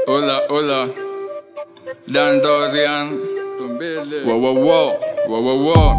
Hola, hola. Dan Dorian. Wow, wow, wow. Wow, wow, wow.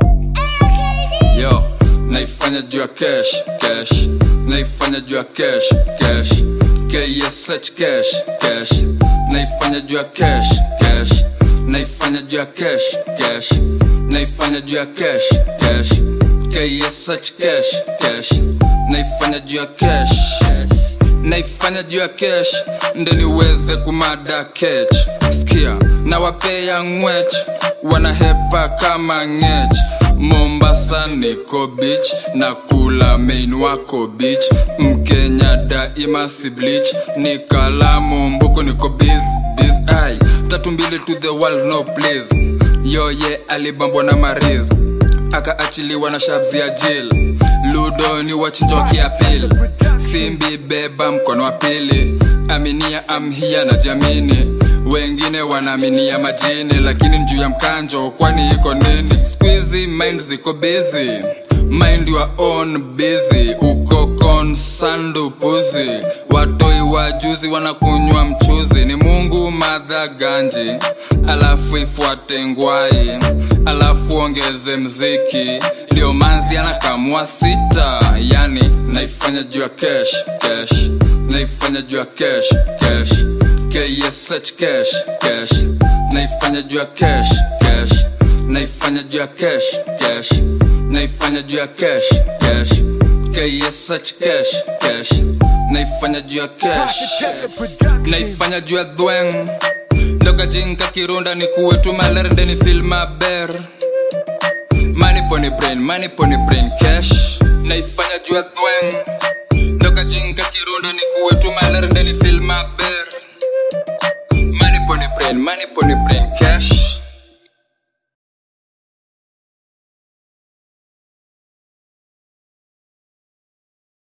Yo, naifanya juu ya cash, cash. Naifanya juu ya cash, cash. KSH cash, cash. Naifanya juu ya cash, cash. Naifanya juu ya cash, cash. Naifanya juu ya cash, cash. KSH cash, cash. Naifanya juu ya cash. naifanya juu ya kesh ndo niweze kumada kech skia na wapea ngwech wanahepa kama ngech mombasa niko beach na kula main wako beach mkenya daima si bleach ni kalamu mbuku niko biz biz ai tatu mbili to the world no please yoye alibambwa na mariz akaachiliwa na shabzi ya jil ludo ni wachinja wakiapili simbi beba mkono wa pili aminia amhia na jamini wengine wanaaminia majini lakini njuu ya mkanjo kwani iko nini squizi mind ziko busy mind your own busy uko konsandu puzi watoi wajuzi wanakunywa mchuzi ni mungu madha ganji alafu ifuate ngwai alafu ongeze mziki ndio manzi anakamua sita yani naifanya juu ya cash cash naifanya juu ya cash cash KSH cash cash naifanya juu ya cash cash naifanya juu ya cash cash naifanya juu ya cash cash KSH cash cash naifanya juu ya cash naifanya juu ya dhweng ndokajinka kirunda ni kuwetu malerende ni filma ber money pony brain money pony brain cash naifanya juu ya dhweng ndokajinka kirunda ni kuwetu malerende ni filma ber money pony brain money pony brain cash